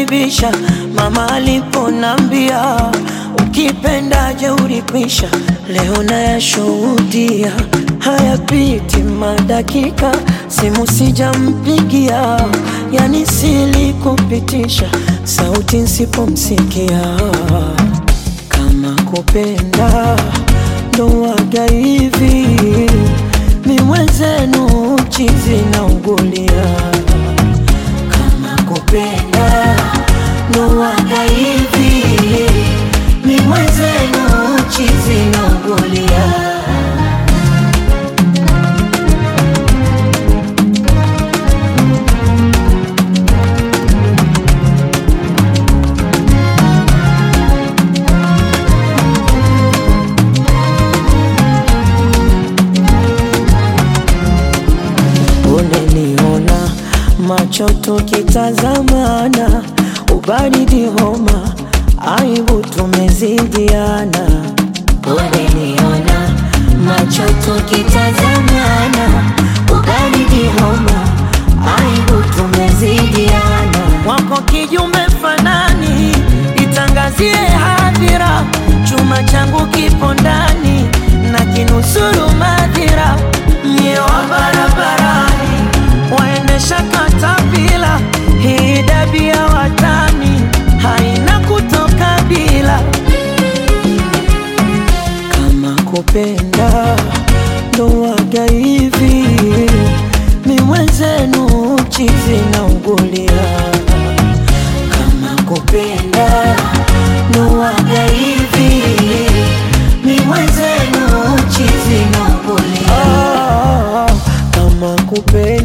nibisha mama aliponambia ukipenda jeuri kwisha, leo nayashuhudia hayapiti madakika, simu sijampigia, yani silikupitisha sauti nsipomsikia kama kupenda ndo waga hivi, mi mwenzenu chizi na ugulia. Kama kupenda ndo waga hivi, mi mwenzenu chizi na ugulia. Uneniona macho tukitazamana, ubaridi homa, aibu tumezidiana. Uneniona macho tukitazamana, ubaridi homa, aibu tumezidiana. Wako kijume fanani, itangazie hadhira, chuma changu kipo ndani na kinusuru madhira, mie wa barabarani waendesha katapila, hii dabia watani haina kutoka bila. Kama kupenda ndo waga hivi, mi mwenzenu chizi na ugulia. Kama kupenda ndo waga hivi, mi mwenzenu chizi na ugulia. Kama kupenda